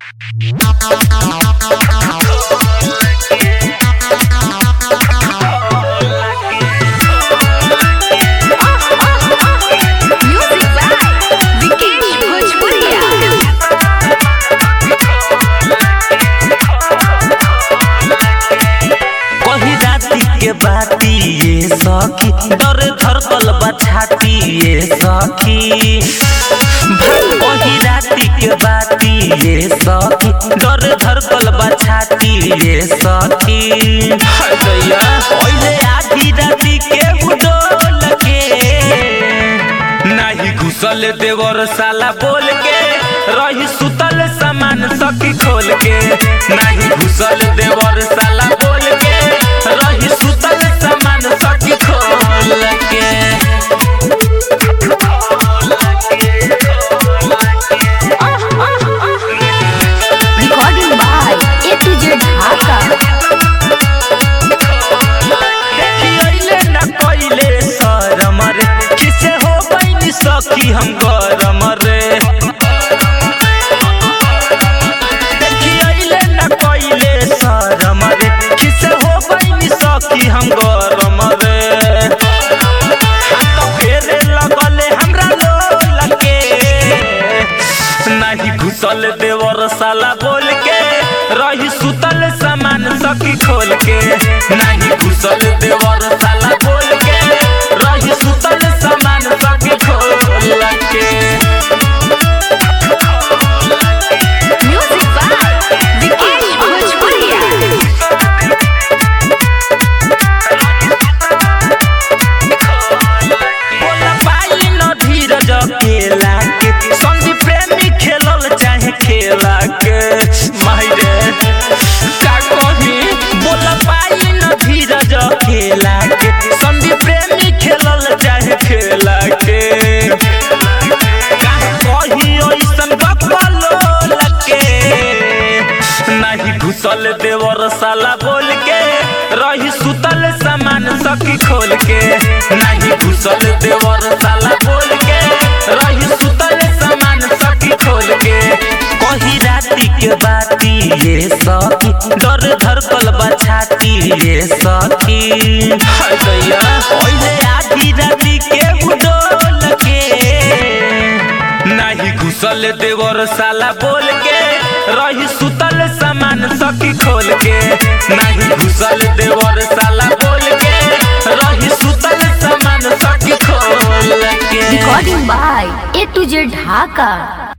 Music by Vikesh Bhojpuria. कही राती के बाती ये सखी डर धरकल बछाती ये सखी कही राती के बाती ये सखी डर धरकल बछाती ये सखी हटैया ओइले आधी राती के उडोल के नाही घुसल देवर साला बोल के रही सुतल सामान सखी खोल के नाही घुसल देवर साला बोल के रही सुतल सामान सखी खोल के Recording by A to Z Dhaka. देखियैले न कइले शरम रे किसे हो बैनी सखी हम गरम रे देखियैले न कइले शरम रे किसे हो बैनी सखी हम गरम रे हाथ फेरे लगले हमरा लोल के नाही घुसल देवर साला बोल के रही सुतल सामान सखी खोल के नाही घुसल देवर साला बोल के रही सुतल सामान सखी खोल के Music by Vikesh Bhojpuria. बोला पाई न धीरज केला के संगी प्रेमी खेलल चाहे खेला के माहिरे का कही बोला पाई न धीरज केला के संगी प्रेमी खेलल चाहे खेला के का कही ओइसन बकलो लके नाही घुसल देवर साला बोल के रही सुतल सामान सखी खोल के नाही घुसल देवर साला बोल के रही सुतल सामान सखी खोल के कही राती के बाती ये सखी डर धरकल बछाती ये सखी हटैया ओइले आधी राती के उडोल के नाही घुसल देवर साला बोल के रही सुतल सामान सखी खोल के नाही घुसल देवर साला बोल के रही सुतल सामान सखी खोल के Recording by A to Z Dhaka.